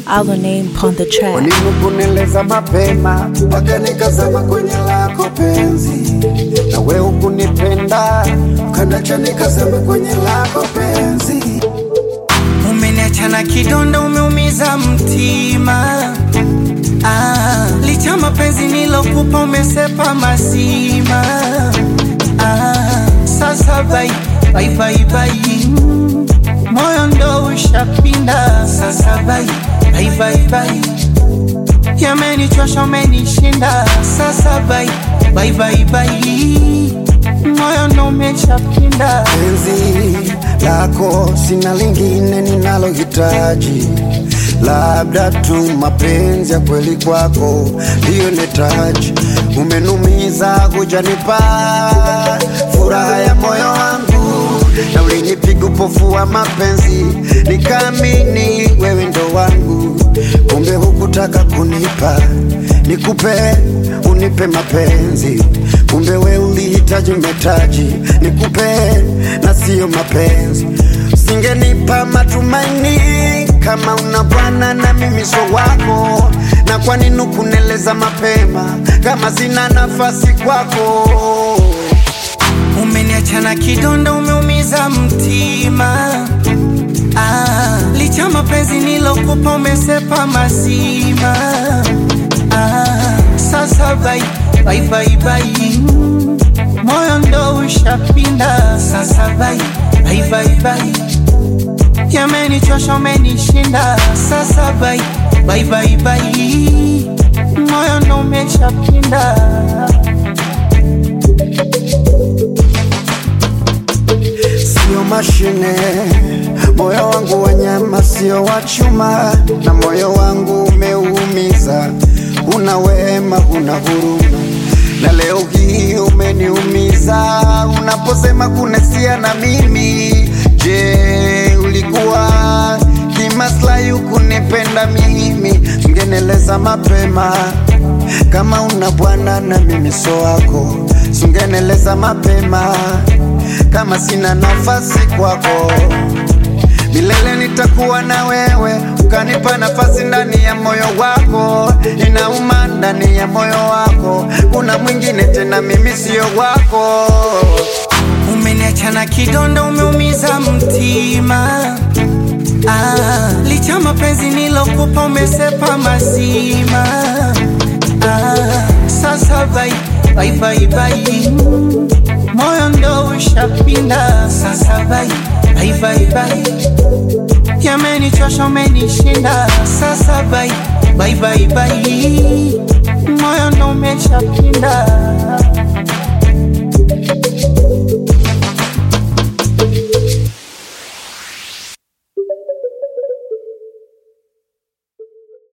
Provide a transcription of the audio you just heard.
our name upon the track. Ulimukuneleza mapema mpaka nikazama kwenye lako penzi, na we ukunipenda ukanacha nikazama kwenye lako penzi. Umeniacha na kidonda, umeumiza mtima. Ah, licha mapenzi nilokupa umesepa mazima. Ah, sasa bai bai bai bai, moyo ndo ushapinda. Sasa bai bai bai bai, yamenichosha umenishinda. Sasa bai bai bai bai, moyo ndo umeshapinda. Penzi lako sina lingine ninalohitaji, labda tu mapenzi ya kweli kwako ndiyo netaji. Umenumiza kujanipa furaha ya moyo wangu, na ulinipiga upofu wa mapenzi, nikaamini wewe ndo wangu, kumbe hukutaka kunipa nikupe unipe mapenzi, kumbe we ulihitaji metaji nikupe na siyo mapenzi. Usingenipa matumaini kama una bwana na mimi so wako, na kwa nini kuneleza mapema kama sina nafasi kwako? Umeniacha na kidonda, umeumiza mtima. Ah, licha mapenzi nilokupa umesepa mazima. Ah, sasa bai bai bai bai, moyo ndo ushapinda. Sasa bai bai bai bai, yamenichosha umenishinda. Sasa bai bai bai bai, moyo ndo umeshapinda. Sio mashine, moyo wangu wa nyama, sio wa chuma, na moyo wangu umeumiza. Una wema, una huruma, na leo hii umeniumiza unaposema kunesia na mimi. Je, ulikuwa kimaslahi ukunipenda mimi? Ungeneleza mapema kama una bwana na mimi so wako, sungeneleza mapema kama sina nafasi kwako. Milele nitakuwa na wewe, ukanipa nafasi ndani ya moyo wako. Inauma ndani ya moyo wako, kuna mwingine tena, mimi sio wako. Umeniacha na kidonda, umeumiza mtima. Ah, licha mapenzi nilokupa umesepa mazima. Ah, sasa bai bai bai bai, moyo ndo ushapinda. Sasa bai bai bai bai, yamenichosha umenishinda. Sasa bai bai bai bai,